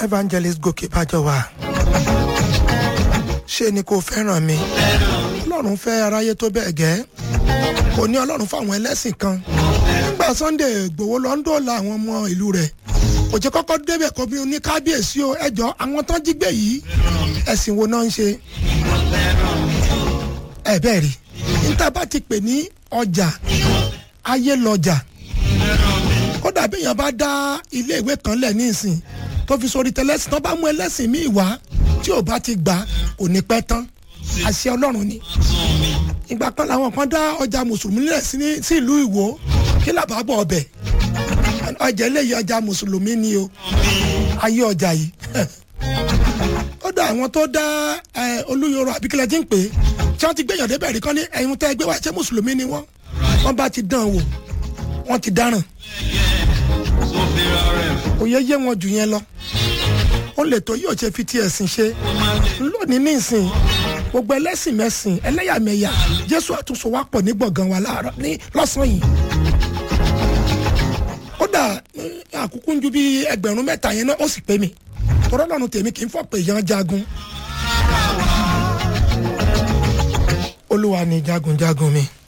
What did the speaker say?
evangelist gòkè bájọwà ṣé ni kò fẹ́ràn mi ọlọ́run fẹ́ aráyé tó bẹ́ẹ̀ gẹ́ kò ní ọlọ́run fáwọn ẹlẹ́sìn kan nígbà sunday gbowó lọ ń dóòlà àwọn ọmọ ìlú rẹ̀ kò jẹ́ kọ́kọ́ débẹ̀ kó bí ní kábíyèsí o ẹjọ́ àwọn tán jí gbé yìí ẹ̀sìn wo náà ń ṣe ẹ bẹ́ẹ̀ rí níta bá ti pè ní ọjà ayé lọjà kódà bí èèyàn bá dá ilé ìwé kan lẹ̀ ní ìsìn tó fi sórí tẹlẹsìn tó bá mú ẹlẹ́sìn míì wá tí ò bá ti gbà kò ní pẹ́ tán àṣẹ ọlọ́run ni ìgbà kan làwọn kan dá ọjà mùsùlùmí lẹ̀ sí ìlú ìwò kí làbá bọ̀ ọbẹ̀ ọjà eléyìí ọjà mùsùlùmí ni o ayé ọjà yìí ó dá àwọn tó dá olúyọrọ àbíkílẹ̀ tí ń pè é tí wọ́n ti gbẹ̀yàn débẹ̀ rí kan ní ẹ̀yin tẹ́ gbé wá ṣé mùsùlùmí ni wọ́n wọ́n bá ti dán wò wọ́n ti dáràn òye yé wọn jù yẹn lọ ó lè tó yóò ṣe fi ti ẹ̀sìn ṣe lónìí ní ìsìn gbogbo ẹlẹ́sìn mẹ́sìn ẹlẹ́yàmẹ̀yà jésù àtúnṣe wa pọ̀ ní gbọ̀ngàn wa láàárọ̀ ní lọ́sàn-án yìí kódà àkókò ń ju bí ẹgbẹ̀rún mẹ́ta yẹn náà ó sì pé mi tọ́rọ́ lọ́run tèmi kì í fọ̀ pé yan jagun olúwa ni jagunjagun mi.